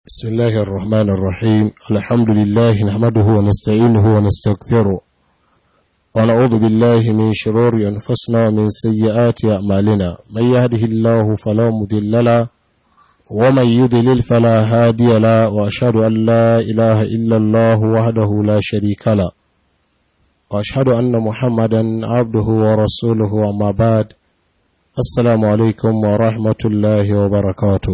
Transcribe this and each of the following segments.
بسم الله الرحمن الرحيم الحمد لله نحمده ونستعينه ونستغفره ونعوذ بالله من شرور أنفسنا ومن سيئات أعمالنا من يهده الله فلا مضل له ومن يضلل فلا هادي له وأشهد أن لا إله إلا الله وحده لا شريك له وأشهد أن محمدا عبده ورسوله وما بعد السلام عليكم ورحمة الله وبركاته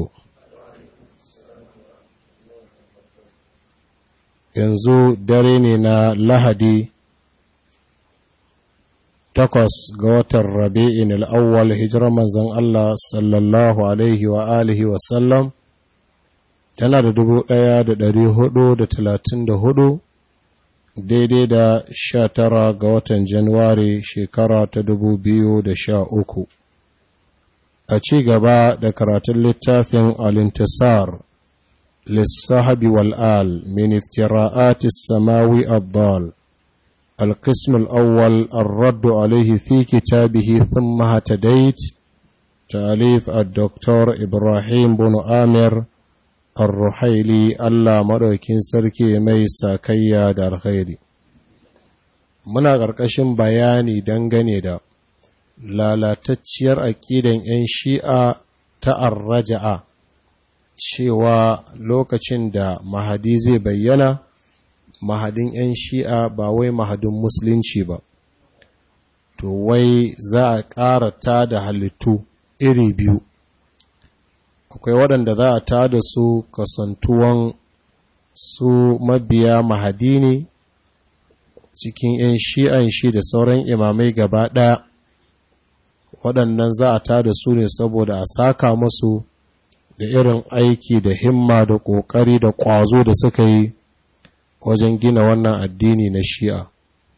yanzu dare ne na lahadi takwas ga watan rabi'in al'awwal hijirar manzan Allah sallallahu alaihi wa alihi wasallam tana da dubu ɗaya da ɗari hudu da talatin da hudu daidai da sha tara ga watan januwari shekara ta dubu biyu da sha uku a ci gaba da karatun littafin alintisar للصحب والآل من افتراءات السماوي الضال القسم الأول الرد عليه في كتابه ثم هتديت تأليف الدكتور إبراهيم بن آمر الرحيلي ألا مركين سركي ميسا كيا دار خيري muna ƙarƙashin bayani dangane da lalatacciyar aƙidan 'yan shi'a ta arraja'a cewa lokacin da mahadi zai bayyana mahadin 'yan shi'a ba wai mahadin musulunci ba to wai za a ƙara ta da halittu iri biyu akwai waɗanda za a ta da su kasantuwan su mabiya mahadi ne cikin 'yan shi'an shi da sauran imamai gaba ɗaya waɗannan za a ta da su ne saboda a saka musu da irin aiki da himma da ƙoƙari da ƙwazo da suka yi wajen gina wannan addini na shi'a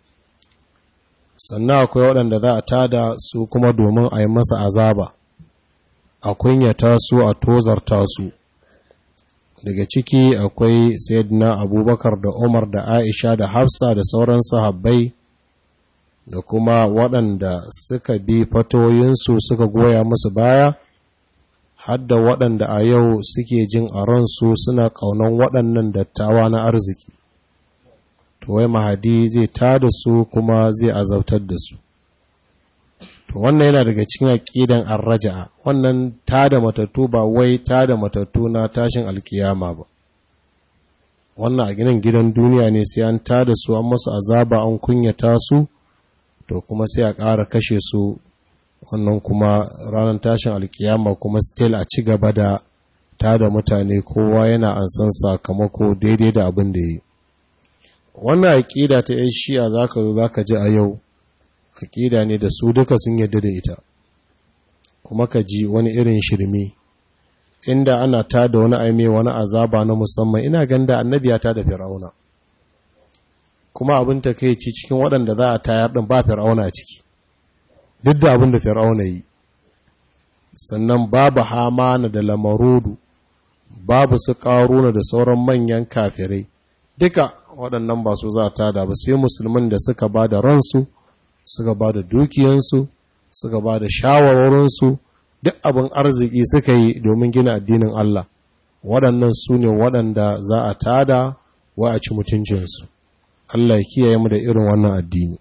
sannan akwai waɗanda za a tada su kuma domin a yi masa azaba a kunyata su a tozarta su daga ciki akwai sayyidina abubakar da umar da aisha da hafsa da sauran sahabbai da kuma waɗanda suka bi fatoyinsu suka goya musu baya hadda waɗanda a yau suke jin a ransu suna ƙaunan waɗannan dattawa na arziki to wai mahadi zai tada su kuma zai azautar da su to wannan yana daga cikin aƙidan arraja'a wannan tada matattu ba wai tada matattu na tashin alkiyama ba wannan a ginin gidan duniya ne sai an tada su an masu azaba an kunyata su to kuma sai a ƙara kashe su wannan kuma ranar tashin alkiyama kuma still a ci gaba da tada mutane kowa yana ansan sakamako daidai da abin da yi wannan aƙida ta yan shi'a za ka zo za ka ji a yau aƙida ne da su duka sun yadda da ita kuma ka ji wani irin shirme inda ana tada wani aime wani azaba na musamman ina ganda annabi ya tada fir'auna kuma abin ta kai ci cikin waɗanda za a tayar ɗin ba fir'auna a ciki duk da abin da fir'auna yi sannan babu hamana da lamarudu babu su ƙaruna da sauran manyan kafirai duka waɗannan ba su za ta da ba sai musulman da suka ba da ransu suka ba da dukiyansu suka ba da shawarwarinsu duk abin arziki suka yi domin gina addinin Allah waɗannan su ne waɗanda za a tada wa a ci mutuncinsu Allah ya kiyaye mu da irin wannan addini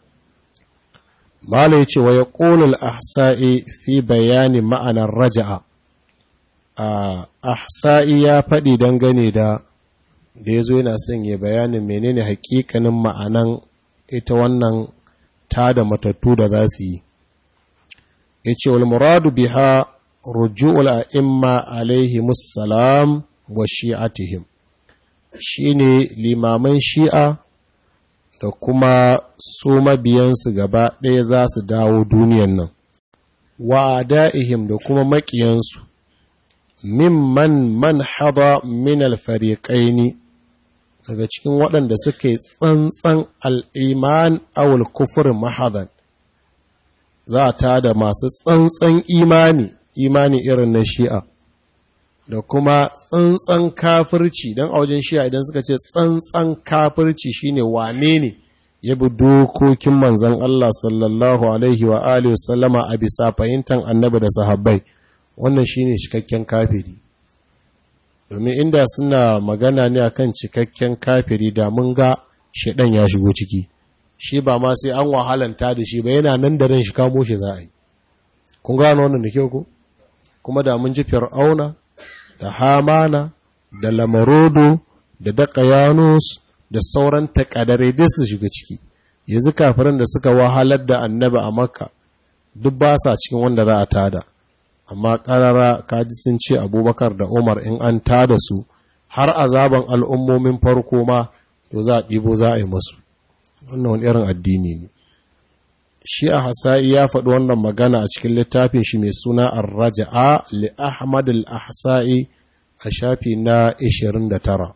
Mala ya ce wa ya ƙolul ahsa'i fi bayani ma'anar raja'a, ahsa'i ya faɗi dangane da da ya zo yana son ya bayanin menene hakikanin ma'anan ita wannan ta da matattu da za su yi. Ya ce, wal muradu biha ruju'ul a'imma alaihi musallam wa shi'atihim, shi ne limaman shi'a da kuma su mabiyansu gaba ɗaya za su dawo duniyan nan, wa da'ihim da kuma maƙiyansu, mimman man haɗa min alfariƙaini daga cikin waɗanda suka yi tsantsan al'iman awul kufurin mahadan, za ta da masu tsantsan imani, imani irin na shi'a. da kuma tsantsan kafirci don a wajen shi'a idan suka ce tsantsan kafirci shine wane ne ya bi dokokin manzan Allah sallallahu alaihi wa alihi wasallama a bisa fahimtar annabi da sahabbai wannan shine cikakken kafiri domin inda suna magana ne akan cikakken kafiri da mun ga shaɗan ya shigo ciki shi ba ma sai an wahalanta da shi ba yana nan da ran shi kamo shi za a yi kun gano wannan da kyau ko kuma da mun ji fir'auna da hamana da lamarodo da dakayanus da sauran takadare duk su shiga ciki yanzu kafirin da suka wahalar da annabi a makka duk ba sa cikin wanda za a tada amma karara kaji sun ce abubakar da umar in an tada su har azaban al'ummomin farko ma to za a ɗibo za a yi masu wannan wani irin addini ne shi a hasa'i ya faɗi wannan magana a cikin littafin shi mai suna ar-raja'a li ahmad al-ahsa'i a shafi na 29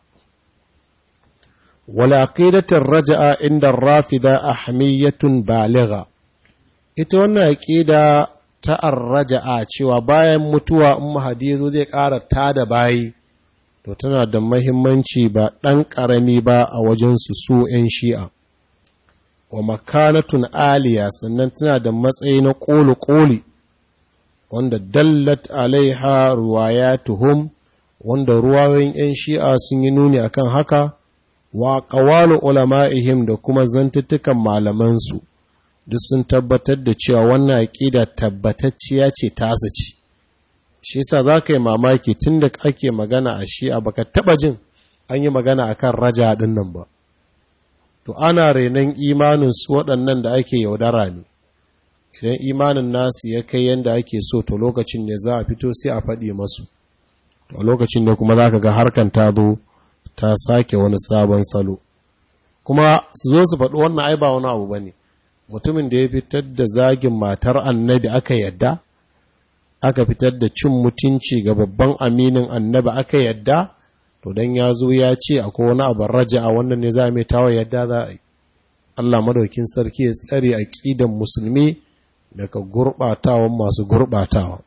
wala aqidatar raja'a inda rafida ahmiyatun baligha ita wannan aqida ta ar-raja'a cewa bayan mutuwa in mahadi zo zai ƙara tada bayi to tana da mahimmanci ba ɗan ƙarami ba a wajen su su 'yan shi'a wa makanatun aliya sannan tana da matsayi na ƙoli-ƙoli wanda dallat alaiha ruwayatuhum wanda ruwayoyin 'yan shi'a sun yi nuni akan haka wa ƙawalu ulama'ihim da kuma zantuttukan malamansu duk sun tabbatar da cewa wannan aƙida tabbatacciya ce tasa ce shi yasa za ka yi mamaki tun da ake magana a shi'a baka taɓa jin an yi magana akan raja ɗin nan ba to ana renon imanin su waɗannan da ake yaudara ne idan imanin nasu ya kai yadda ake so to lokacin ne za a fito sai a faɗi masu to lokacin ne kuma za ka ga harkan ta zo ta sake wani sabon salo kuma su zo su faɗi wannan ai ba wani abu ba ne mutumin da ya fitar da zagin matar annabi aka yadda aka fitar da cin mutunci ga babban aminin annabi aka yadda to dan ya zo ya ce akwai wani abin raja a wannan ne za a mai tawa yadda za a yi Allah madaukin sarki ya tsare aqidan musulmi daga gurbatawan masu gurbatawa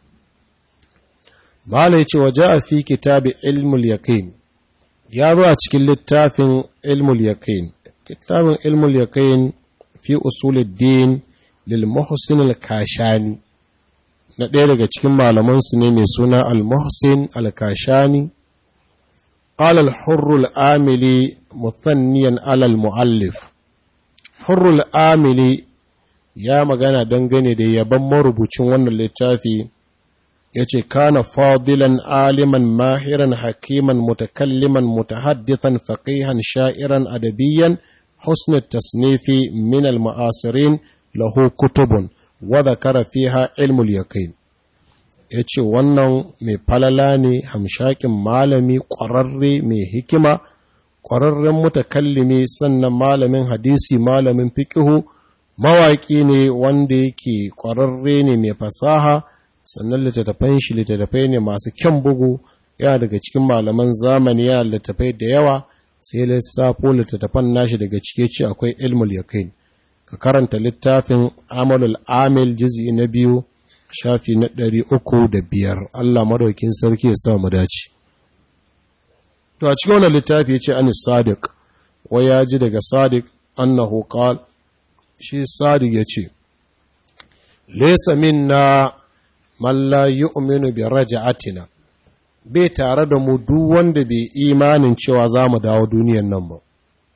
Malai ce waje a fi kitabi ilmul yaqin ya zo a cikin littafin ilmul yaqin kitabin ilmul yaqin fi usuluddin lil muhsin al kashani na ɗaya daga cikin malaman su ne mai suna al muhsin al kashani قال الحر الآملي مثنيا على المؤلف حر الآملي ya magana dangane da yaban marubucin wannan littafi ya ce kana fadilan aliman mahiran hakiman mutakalliman mutahaddithan faqihan sha'iran adabiyan husnul tasnifi min al-ma'asirin lahu kutubun wa dhakara fiha ilmul yaqin ya ce wannan mai falala ne hamshakin malami ƙwararre mai hikima ƙwararren mutakallimi sannan malamin hadisi malamin fiƙihu mawaƙi ne wanda yake ƙwararre ne mai fasaha sannan littattafan shi littattafai ne masu kyan bugu yana daga cikin malaman zamani yana littattafai da yawa sai lissafo littattafan nashi daga cike ce akwai ilmul yaqin ka karanta littafin amalul amil juz'i na biyu shafi na ɗari uku da biyar Allah madaukin sarki ya sa mu dace. To a cikin wannan littafi ya ce an sadiq wai ya ji daga sadiq annahu qal shi sadiq ya ce laysa minna man la yu'minu bi raj'atina bai tare da mu duk wanda bai imanin cewa za mu dawo duniyan nan ba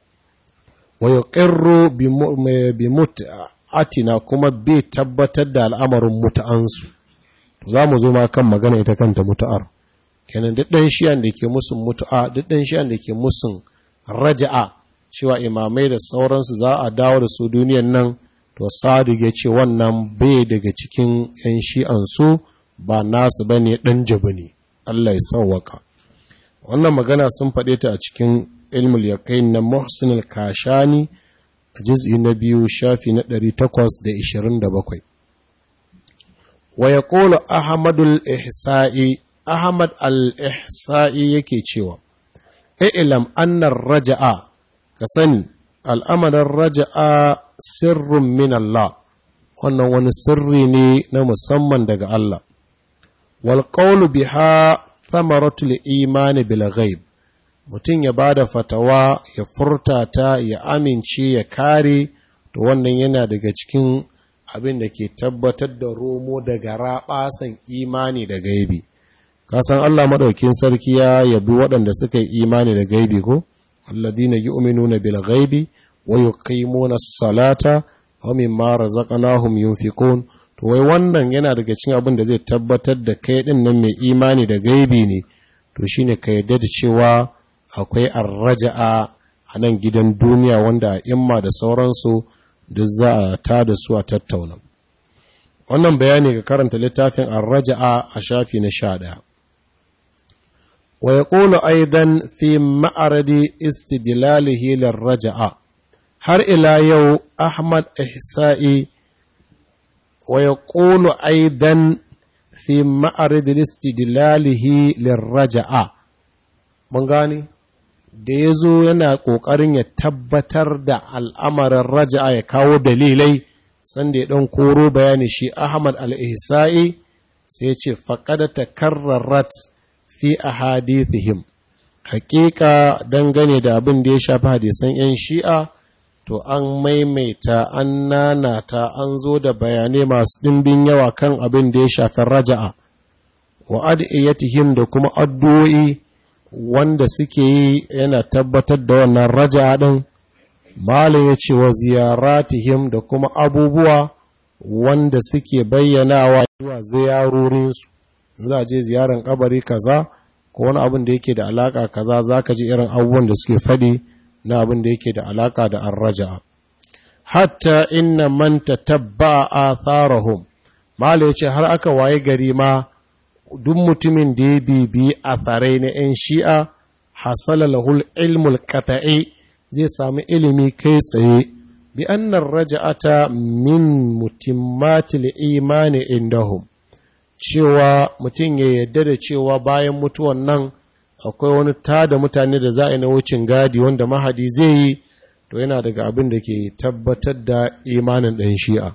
wa yuqirru bi mut'a atina kuma bai tabbatar da al'amarin mutu'ansu za mu zo ma kan magana ita kanta mutu'ar kenan duk ɗan shiyan da ke musun mutu'a duk ɗan shiyan da ke musun raja'a cewa imamai da sauransu za a dawo da su duniyan nan to sadu ya ce wannan bai daga cikin ‘yan shi'ansu ba nasu ba ne ɗan jabi ne Allah ya sauwaka wannan magana sun faɗe ta a cikin ilmul yaƙain na muhsin al-kashani a jiz'i na biyu shafi na ɗari takwas da ishirin da bakwai. Wa ya ƙola Ahmadul Ihsa'i, Ahmad al-Ihsa'i yake cewa, Ilam annar raja'a, ka sani, al'amarin raja'a sirrin min Allah, wannan wani sirri ne na musamman daga Allah. Wal ƙaulu biha thamaratul imani bil ghaib mutum ya ba da fatawa ya furta ta ya amince ya kare to wannan yana daga cikin abin da ke tabbatar da romo daga raɓasan imani da gaibi kasan Allah maɗaukin sarki ya yabi waɗanda suka yi imani da gaibi ko alladina yu'minuna bil ghaibi wa yuqimuna as-salata wa mimma razaqnahum yunfiqun to wai wannan yana daga cikin abin da zai tabbatar da kai din nan mai imani da gaibi ne to shine ka yarda da cewa akwai arraja'a a nan gidan duniya wanda imma da sauransu duk za a ta da su a tattauna wannan bayani ga karanta littafin arraja'a a shafi na sha ɗaya wa ya ƙolo aidan fi ma'aradi istidlalihi lirraja'a har ila yau ahmad ihsa'i wa ya ƙolo aidan fi ma'aradi istidlalihi lirraja'a mun gani da ya zo yana ƙoƙarin ya tabbatar da al'amarin raja'a ya kawo dalilai sanda ya ɗan koro bayani shi Ahmad al'isa'i sai ce faƙada ta karrarat fi a hadithihim. Hakika dangane da abin da ya shafi hadisan ‘yan shi'a, to an maimaita an nanata an zo da bayanai masu ɗimbin yawa kan abin da ya shafi raja'a, wa ad'iyyatihim da kuma addu'o'i wanda suke yi yana tabbatar da wannan raja'a ɗin. Malam ya ce wa ziyaratihim da kuma abubuwa wanda suke bayyanawa zuwa ziyarorinsu, za a je ziyarar kabari kaza ko wani abin da yake da alaka kaza za ka ji irin abubuwan da suke faɗi na abin da yake da alaka da arraja. Hatta inna man tatabba a tharahum Malam ya ce har aka waye gari ma duk mutumin da ya bibi a tsarai na ‘yan shi'a hasala lahul ilmul qata'i zai sami ilimi kai tsaye bi annar raja'ata min mutimmatil imani indahum cewa mutum ya yarda da cewa bayan mutuwan nan akwai wani tada mutane da za a yi na wucin gadi wanda mahadi zai yi to yana daga abin da ke tabbatar da imanin ɗan shi'a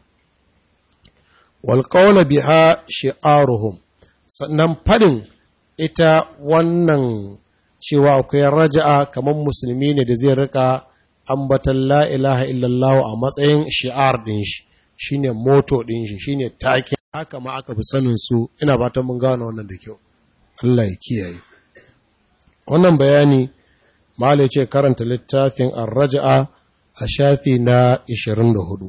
walƙaula biha shi'aruhum sannan fadin ita wannan cewa akwai raja'a kamar musulmi ne da zai rika ambatan la ilaha illallah a matsayin shi'ar din shi shine moto din shi shine take haka ma aka fi sanin su ina fatan mun gano wannan da kyau Allah ya kiyaye wannan bayani malai ce karanta littafin ar-raja'a a shafi na 24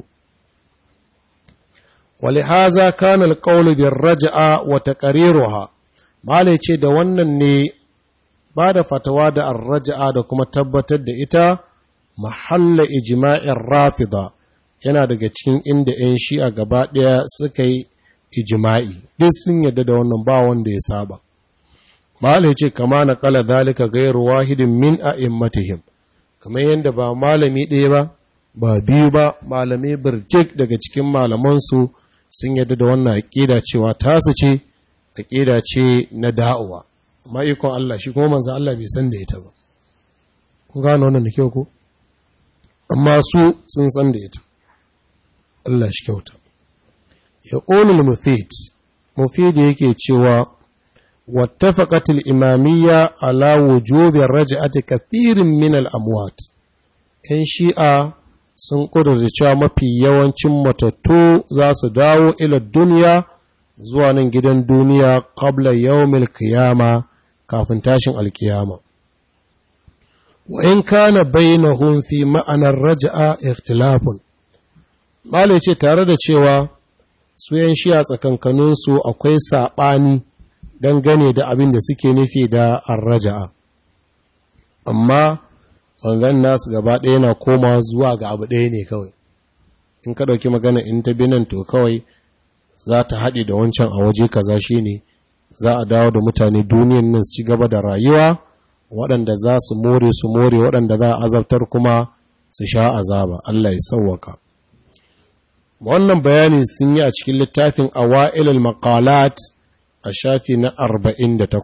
ولهذا كان القول بالرجعة وتقريرها malai ce da wannan ne ba da fatawa da arraja'a da kuma tabbatar da ita mahalla ijma'in rafida yana daga cikin inda 'yan shi'a gaba ɗaya suka yi ijma'i duk sun yadda da wannan ba wanda ya saba malai ce kama na kala zalika gairu wahidin min a'immatihim kamar yadda ba malami ɗaya ba ba biyu ba malamai birjik daga cikin malamansu sun yadda da wannan aƙida cewa tasu ce aƙida ce na da'uwa amma ikon Allah shi kuma manzan Allah bai san da ita ba kun gano wannan da kyau ko amma su sun san da ita Allah shi kyauta ya ƙonul mufid mufid yake cewa wattafaqatil imamiyya ala wujubi raj'ati kathirin min al amwat yan shi'a sun ƙudurta cewa mafi yawancin matattu za su dawo ila duniya zuwa nan gidan duniya qabla yawmil qiyama kafin tashin alkiyama wa in kana bainahum fi ma'anar raj'a ikhtilafun malai ce tare da cewa su yan shiya tsakankanin su akwai sabani dangane da abin da suke nufi da arraja'a amma wangan nasu gaba ɗaya na koma zuwa ga abu ɗaya ne kawai in ka ɗauki magana in ta binan to kawai za ta haɗe da wancan a waje kaza shi ne za a dawo da mutane duniyan nan su gaba da rayuwa waɗanda za su more su more waɗanda za a azabtar kuma su sha azaba Allah ya sauwaka wannan bayani sun yi a cikin littafin awa'ilul maqalat a shafi na 48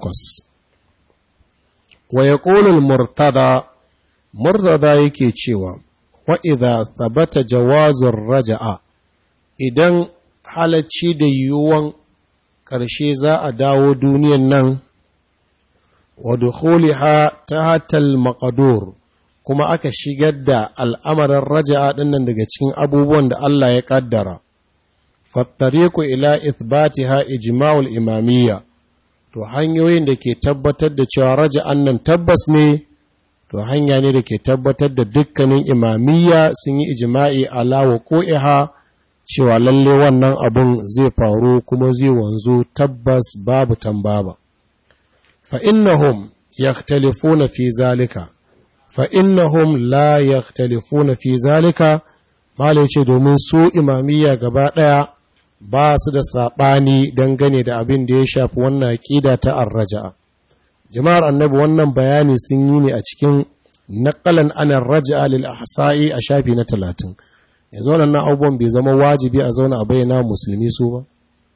wa yaqulu murtada murtada yake cewa wa idza thabata jawazur raja'a idan halacci da yiwuwan ƙarshe za a dawo duniyan nan wa dukhuliha tahtal maqdur kuma aka shigar da al'amarin raja'a dinnan daga cikin abubuwan da Allah ya kaddara fattariqu ila ithbatiha ijma'ul imamiyya to hanyoyin da ke tabbatar da cewa raja'an nan tabbas ne to hanya ne da ke tabbatar da dukkanin imamiyya sun yi ijima'i alawa ko'iha cewa lalle wannan abun zai faru kuma zai wanzu tabbas babu tambaba fa innahum yaktalifuna fi zalika fa innahum la yaktalifuna fi zalika malai ce domin su imamiyya gaba ɗaya ba su da saɓani dangane da abin da ya shafi wannan aƙida ta arraja'a jama'ar annabi wannan bayani sun yi ne a cikin naƙalan anar raja'a lil ahsa'i a shafi na talatin yanzu waɗannan abubuwan bai zama wajibi a zauna a bayyana musulmi su ba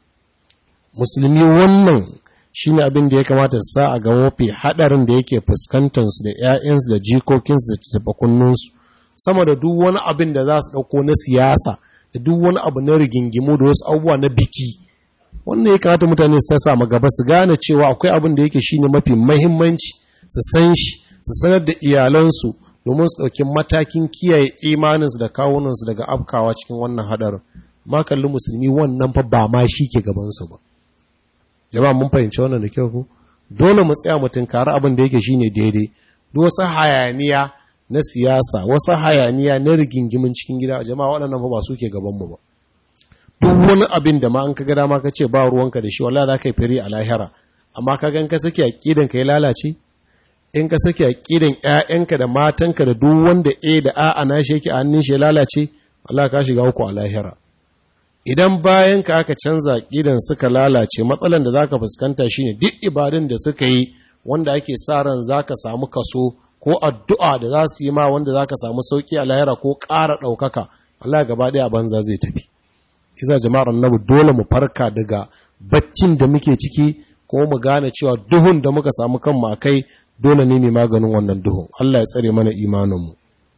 musulmi wannan shine abin da ya kamata sa a ga mafi haɗarin da yake fuskantarsu da 'ya'yansu da jikokinsu da tabakunninsu sama da duk wani abin da za su ɗauko na siyasa da duk wani abu na rigingimu da wasu abubuwa na biki wannan ya kamata mutane su sa gaba su gane cewa akwai abin da yake shine mafi mahimmanci su san shi su sanar da iyalansu domin su ɗauki matakin kiyaye imaninsu da kawunansu daga afkawa cikin wannan haɗarin ma kalli musulmi wannan fa ba ma shi ke gabansu ba jama'a mun fahimci wannan da kyau ko dole mu tsaya mu tunkari abin da yake shine daidai duk wasu hayaniya na siyasa wasu hayaniya na rigingimin cikin gida jama'a waɗannan fa ba su ke gaban mu ba duk wani abin da ma an kaga dama ka ce ba ruwanka da shi wallahi za ka yi firi a lahira amma ka gan ka sake aqidan ka ya lalace in ka sake aqidan ƴaƴanka da matanka da duk wanda A da A ana shi yake a hannun shi ya lalace wallahi ka shiga uku a lahira idan bayan ka aka canza aqidan suka lalace matsalan da zaka fuskanta shine duk ibadun da suka yi wanda ake sa ran zaka samu kaso ko addu'a da za su yi ma wanda zaka samu sauki a lahira ko ƙara ɗaukaka wallahi gaba ɗaya a banza zai tafi isa jama'ar annabi dole mu farka daga baccin da muke ciki ko mu gane cewa duhun da muka samu kanmu akai dole ne mai maganin wannan duhun Allah ya tsare mana imaninmu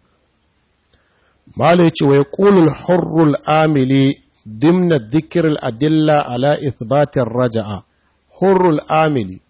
mala ya ce wa yaqulul hurrul amili dimna dhikril adilla ala ithbatir raja'a hurrul amili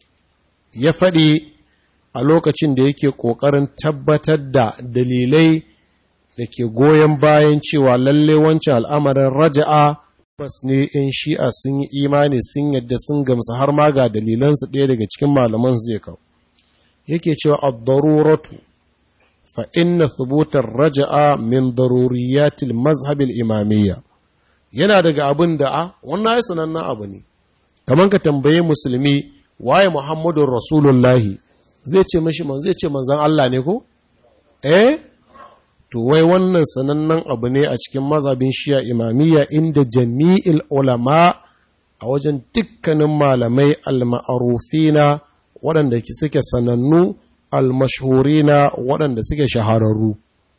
ya faɗi a lokacin da yake ƙoƙarin tabbatar da dalilai da ke goyon bayan cewa lalle wancan al'amarin raja'a bas ne in shi'a sun yi imani sun yadda sun gamsu har ma ga dalilansu ɗaya daga cikin malaman zai kawo yake cewa ad-daruratu fa inna thubutar raja'a min daruriyatil mazhabil imamiyya yana daga abin da a wannan ya sanannen abu ne kamar ka tambaye musulmi waye muhammadun rasulullahi zai ce mashi man zai ce manzan Allah ne ko eh to wai wannan sanannen abu ne a cikin mazhabin shiya imamiyya inda jami'il ulama a wajen dukkanin malamai al-ma'rufina waɗanda suke sanannu al-mashhurina waɗanda suke shahararru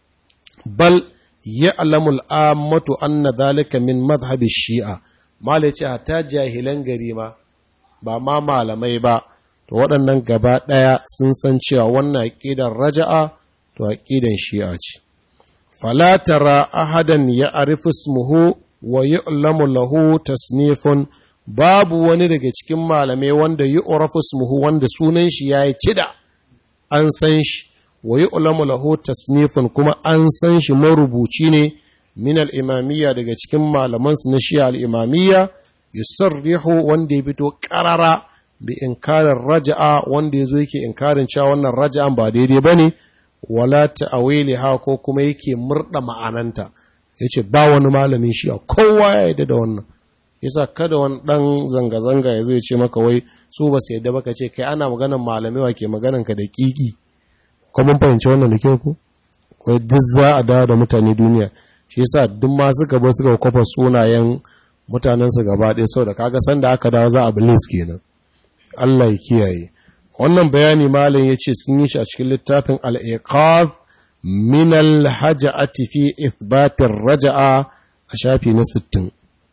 bal ya'lamu al-ammatu anna dhalika min madhhab shia malai ce ta jahilan gari ma ba ma malamai ba to waɗannan gaba ɗaya sun san cewa wannan aqidar raja'a to aqidan shi'a ce fala tara ahadan ya'rifu ismuhu wa yu'lamu lahu tasnifun babu wani daga cikin malamai wanda yu'rafu ismuhu wanda sunan shi yayi cida an san shi wa yu'lamu lahu tasnifun kuma an san shi marubuci ne min al-imamiyya daga cikin malaman su na shi'a al-imamiyya yusarrihu wanda ya fito qarara bi inkarin raja'a wanda yazo yake inkarin cewa wannan raja'an ba daidai bane wala ta'awiliha ko kuma yake murda ma'ananta yace ba wani malamin shi'a kowa ya yarda da wannan yasa kada wani dan zanga-zanga ya zai ce maka wai su ba su yadda baka ce kai ana maganan malamai wa ke maganan ka da kiki ko mun fahimci wannan da kyau ko wai duk za a dawo da mutane duniya shi yasa duk ma suka bar suka kwafa sunayen mutanen su gaba ɗaya saboda kaga sanda aka dawo za a bilis kenan Allah ya kiyaye wannan bayani malam yace sun yi shi a cikin littafin al-iqaz min al-haja'ati fi ithbatir raja'a a shafi na 60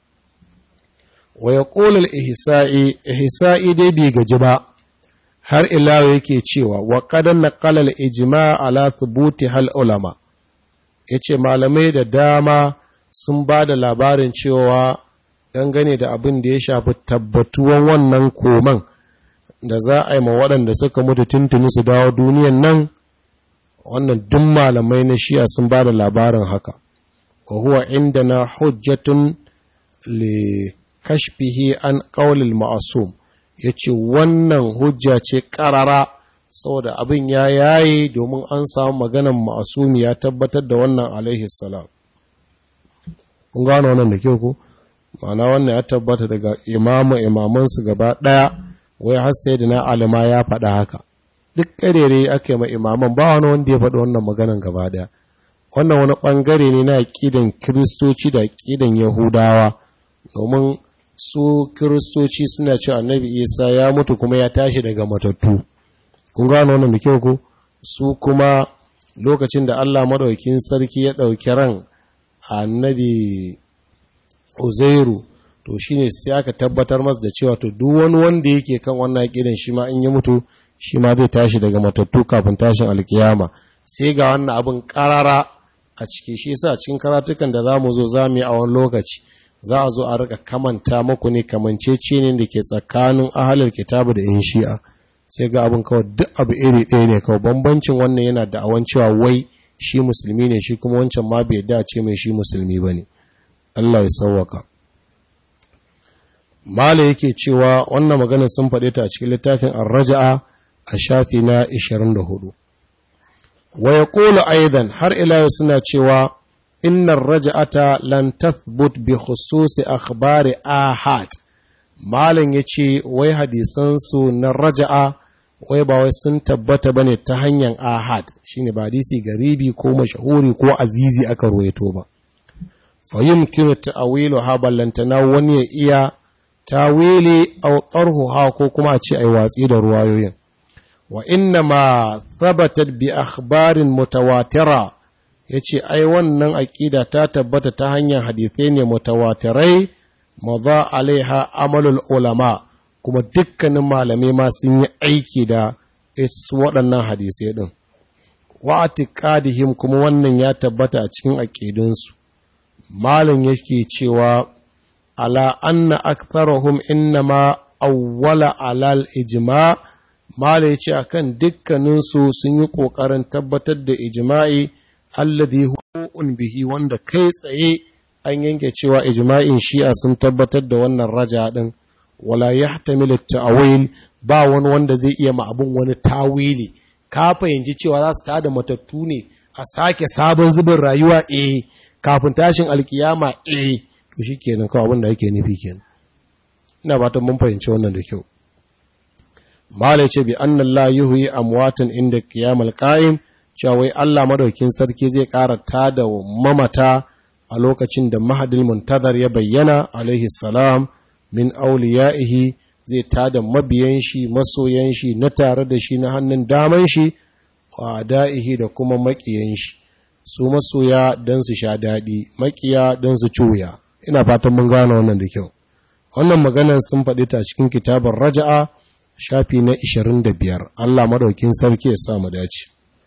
wa ya ƙolal ihsa'i ihsa'i dai bai gaji ba har ilawa yake cewa wa ƙadan na ƙalal ijima ala thubuti hal ulama ya ce malamai da dama sun ba da labarin cewa dangane da abin da ya shafi tabbatuwan wannan koman da za a yi ma waɗanda suka mutu tuntuni su dawo duniyan nan wannan duk malamai na shiya sun ba da labarin haka wa huwa inda na hujjatun le kashfihi an ƙaulil ma'asum ya ce wannan hujja ce ƙarara saboda abin ya yaye domin an samu maganan ma'asumi ya tabbatar da wannan alaihi salam kun gano wannan da kyau ku ma'ana wannan ya tabbata daga imamu imamansu gaba ɗaya wai har sai da na alima ya faɗa haka duk ƙarere ake ma imaman ba wani wanda ya faɗi wannan maganan gaba ɗaya wannan wani ɓangare ne na aƙidan kiristoci da aƙidan yahudawa domin su kiristoci suna ce annabi isa ya mutu kuma ya tashi daga matattu kun gano wannan da kyau ku su kuma lokacin da allah maɗaukin sarki ya ɗauki ran annabi uzairu to shine sai aka tabbatar masa da cewa to duk wani wanda yake kan wannan aƙidan shi ma in ya mutu shi ma zai tashi daga matattu kafin tashin alkiyama sai ga wannan abin ƙarara a ciki shi yasa cikin karatukan da zamu zo zamu yi a wani lokaci za a zo a rika kamanta muku ne kamancece ne da ke tsakanin ahalar kitabu da yan shi'a sai ga abin kawai duk abu iri ɗaya ne kawai bambancin wannan yana da awan cewa wai shi musulmi ne shi kuma wancan ma bai dace mai shi musulmi ba ne Allah ya sauwaka mala yake cewa wannan maganar sun faɗe ta a cikin littafin ar-raja'a a shafi na 24 wa yaqulu aidan har ila yau suna cewa innar raja'ata lan tathbut bi khususi akhbari ahad malin yace wai hadisan su na raja'a wai ba wai sun tabbata bane ta hanyar ahad shine ba hadisi garibi ko mashahuri ko azizi aka ruwaito ba fa yumkinu ta'wilu ha ballantana wani ya iya tawili aw tarhuha ko kuma a ce ai watsi da ruwayoyin wa inna ma thabatat bi akhbarin mutawatira ya ce ai wannan aƙida ta tabbata ta hanyar hadithai ne mutawatirai maza alaiha amalul ulama kuma dukkanin malamai ma sun yi aiki da waɗannan hadisai ɗin wa'atiqadihim kuma wannan ya tabbata a cikin aƙidunsu malam yake cewa ala anna aktharuhum innama awwala alal ijma malam yace akan dukkaninsu sun yi ƙoƙarin tabbatar da ijma'i alladhi huwa'un bihi wanda kai tsaye an yanke cewa ijma'in shi'a sun tabbatar da wannan raja din wala yahtamilu ta'wil ba wani wanda zai iya ma abun wani tawili ka fahimci cewa za su tada matattu ne a sake sabon zubin rayuwa eh kafin tashin alkiyama eh to shikenan kawai abin da yake nufi kenan ina fatan mun fahimci wannan da kyau malai ce bi anna la yuhyi amwatan inda qiyamal qa'im cewa wai Allah madaukin sarki zai ƙara tada mamata a lokacin da mahadil muntazar ya bayyana alaihi salam min auliya'ihi zai tada mabiyan shi masoyan shi na tare da shi na hannun daman shi wa da'ihi da kuma makiyan shi su masoya don su sha daɗi makiya don su cuya ina fatan mun gane wannan da kyau wannan maganar sun faɗi ta cikin kitabar raja'a shafi na 25 Allah madaukin sarki ya sa mu dace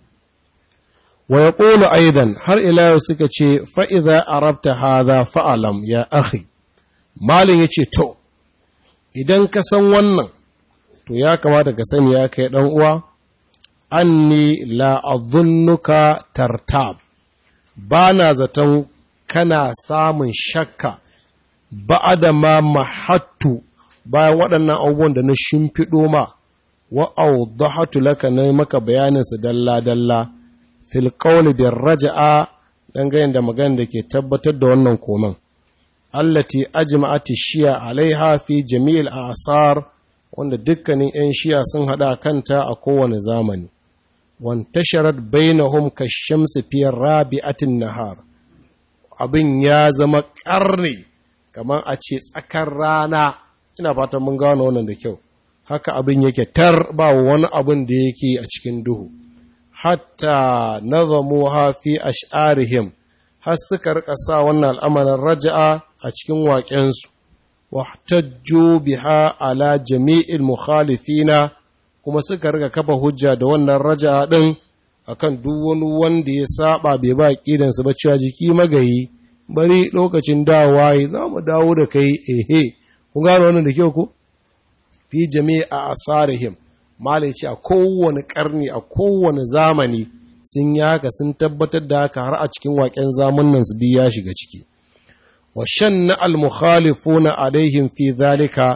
wa ya ƙulu aidan har ila yau suka ce fa'iza a rabta haza fa'alam ya ahi malin ya ce to idan ka san wannan to ya kamata ka sani ya kai ɗan uwa an ni la'adunnuka tartab ba na zaton kana samun shakka ba da ma mahattu bayan waɗannan abubuwan da na shimfiɗo ma wa'audahatu laka na maka bayaninsu dalla-dalla fil qawli bir raja'a dangane da magana da ke tabbatar da wannan koman allati ajma'ati shi'a alaiha fi jami'il asar wanda dukkanin 'yan shi'a sun hada kanta a kowane zamani wantasharat bainahum kashamsi fi rabi'atin nahar abin ya zama karni kamar a ce tsakar rana ina fatan mun gano wannan da kyau haka abin yake tar ba wani abin da yake a cikin duhu hatta nazamuha fi ash'arihim har suka rika sa wannan al'amarin raja'a a cikin waƙensu wahtajju biha ala jami'il mukhalifina kuma suka rika kafa hujja da wannan raja'a din akan duk wani wanda ya saba bai ba kidansa ba cewa jiki magayi bari lokacin dawowa yi za mu dawo da kai ehe kun gano wannan da kyau ko fi jami'a asarihim malai ce a kowane karni a kowane zamani sun yi haka sun tabbatar da haka har a cikin waƙen zamanin su ya shiga ciki wa shanna al-mukhalifuna alaihim fi zalika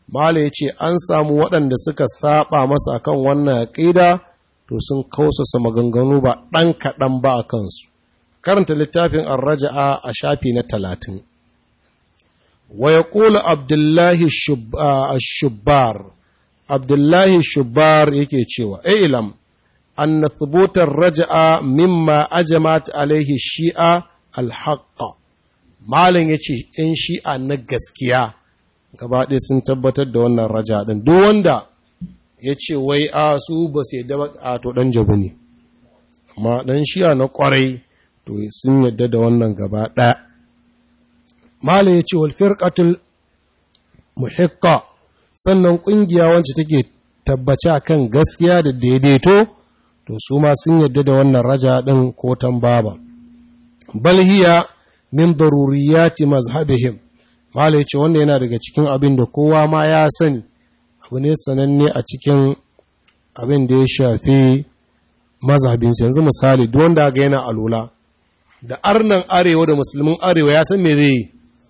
mala ya ce an samu waɗanda suka saba masa akan wannan aƙida to sun kausasa maganganu ba ɗan kaɗan ba a kansu karanta littafin arraja'a a shafi na talatin wa ya ƙula abdullahi shubbar abdullahi shubbar yake cewa ilam أن ثبوت الرجعة مما أجمعت عليه الشيعة الحق malam ya ce ‘yan shi'a na gaskiya gaba ɗaya sun tabbatar da wannan raja ɗin duk wanda ya ce wai a su ba su yadda a to ɗan jabu ne amma ɗan shi'a na ƙwarai to sun yadda da wannan gaba ɗaya malam ya ce walfirƙatul muhikka sannan ƙungiya wacce take tabbace a kan gaskiya da daidaito to su ma sun yadda da wannan raja ɗin ko tambaba bal hiya min daruriyati mazhabihim malai ce wannan yana daga cikin abin da kowa ma ya sani abu ne sananne a cikin abin da ya shafi mazhabinsu yanzu misali duk wanda ga yana alula da arnan arewa da musulmin arewa ya san me zai yi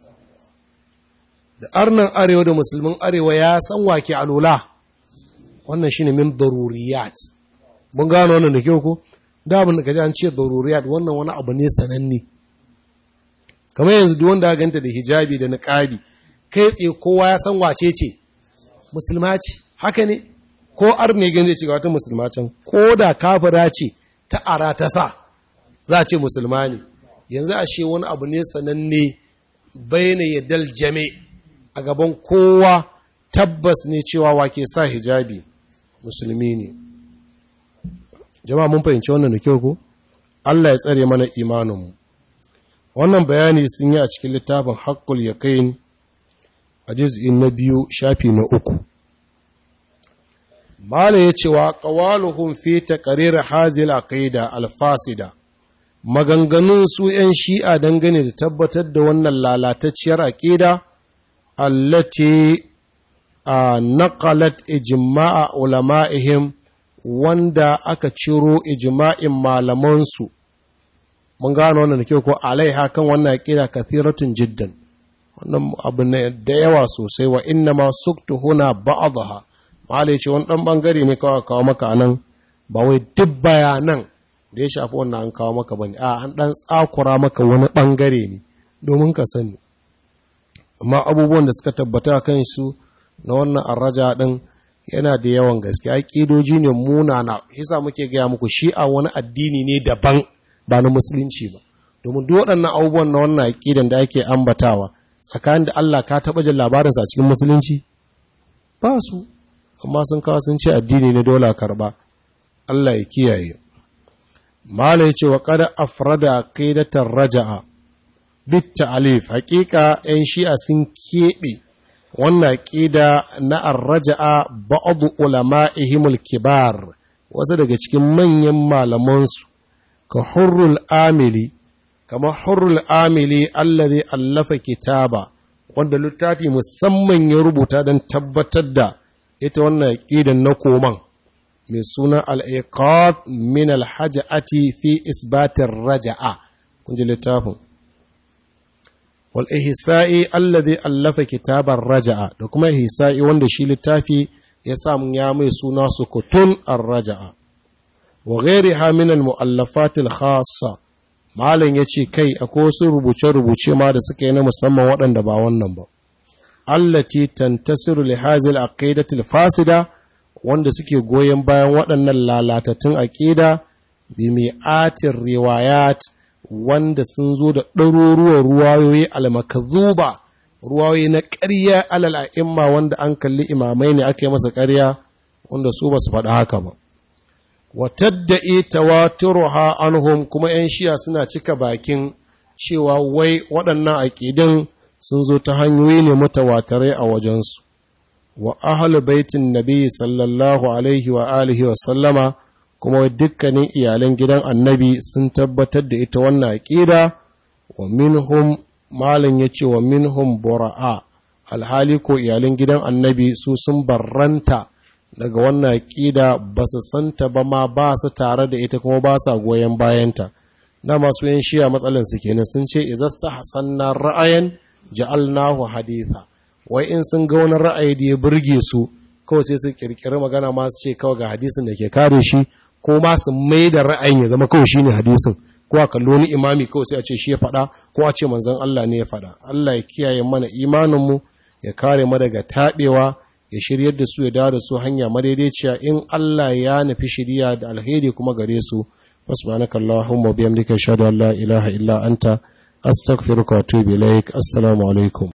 da arnan arewa da musulmin arewa ya san wake alula wannan shine min daruriyat mun gano wannan da kyau ko da abin da kaji an ce daruriyat wannan wani abu ne sananne kamar yanzu duk wanda ganta da hijabi da niqabi kai tsaye kowa ya san wace ce musulma ce haka ne ko arne ganje ce wata musulma can ko da kafira ce ta ara ta sa za a ce musulma ne yanzu ashe wani abu ne sananne bayyana yadal jame a gaban kowa tabbas ne cewa wake sa hijabi musulmi ne jama'a mun fahimci wannan da kyau ko Allah ya tsare mana imaninmu wannan bayani sun yi a cikin littafin haƙƙul yaƙin a jiz'in na biyu shafi na uku mala ya cewa ƙawaluhun fi taqrir hazil aqida alfasida maganganun su 'yan shi'a dangane da tabbatar da wannan lalatacciyar aƙida allati a naqalat ijma'a ulama'ihim wanda aka ciro ijma'in malamansu mun gano wannan da kyau ko alaiha kan wannan aqida kathiratun jiddan wannan abu ne da yawa sosai wa inna ma suktu huna ba'daha malai ce wani dan bangare ne kawai kawo maka anan ba wai duk bayanan da ya shafi wannan an kawo maka bane a an dan tsakura maka wani bangare ne domin ka sani amma abubuwan da suka tabbata kan su na wannan arraja din yana da yawan gaske aƙidoji ne munana yasa muke gaya muku shi'a wani addini ne daban ba na musulunci ba domin duk waɗannan abubuwan na wannan aƙidan da ake ambatawa tsakanin da Allah ka taɓa jin labarinsa a cikin musulunci ba su amma sun kawo sun ce addini ne dole karɓa Allah ya kiyaye malai ce wa kada afrada qidatar raja'a bit ta'alif haƙiƙa 'yan shi'a sun keɓe wannan ƙida na arraja'a ba'adu ulama'ihimul kibar wasu daga cikin manyan malamansu ka hurrul amili kama hurrul amili allazi allafa kitaba wanda littafi musamman ya rubuta don tabbatar da ita wannan ƙidan na koman mai suna al'iqad min alhaja'ati fi isbatin raja'a kun ji littafin wal'ihisa'i allazi allafa kitabar raja'a da kuma ihisa'i wanda shi littafi ya samu ya mai suna sukutun ar-raja'a wa gairi haminan mu'allafatil khassa malam ya ce kai akwai wasu rubuce-rubuce ma da suka yi na musamman waɗanda ba wannan ba allati tantasiru li hazil aqidatil fasida wanda suke goyon bayan waɗannan lalatattun aqida bi mi'atir riwayat wanda sun zo da ɗaruruwan ruwayoyi almakazuba ruwayoyi na ƙarya alal a'imma wanda an kalli imamai ne aka yi masa ƙarya wanda su ba su faɗi haka ba watadda'i tawaturuha anhum kuma 'yan shiya suna cika bakin cewa wai waɗannan aƙidin sun zo ta hanyoyi ne mutawatarai a wajensu wa ahlu baitin nabi sallallahu alaihi wa alihi wa sallama kuma dukkanin iyalan gidan annabi sun tabbatar da ita wannan aƙida wa minhum malin ya ce wa minhum bura'a alhali ko iyalan gidan annabi su sun barranta daga wannan aƙida ba su santa ba ma ba su tare da ita kuma ba sa goyon bayanta na masu yin shiya matsalan su kenan sun ce izasta hasanna ra'ayan ja'alnahu haditha wai in sun ga wani ra'ayi da ya burge su kawai sai su kirkiri magana ma su ce kawai ga hadisin da ke kare shi ko ma su mai da ra'ayin ya zama kawai shine hadisin ko a kallo wani imami kawai sai a ce shi ya faɗa ko a ce manzon Allah ne ya faɗa Allah ya kiyaye mana imaninmu ya kare mu daga taɓewa ya shiryar da su ya dawo da su hanya madaidaiciya in Allah ya nufi shiriya da alheri kuma gare su subhanaka allahumma bihamdika ashhadu an la ilaha illa anta astaghfiruka wa atubu ilaik assalamu alaikum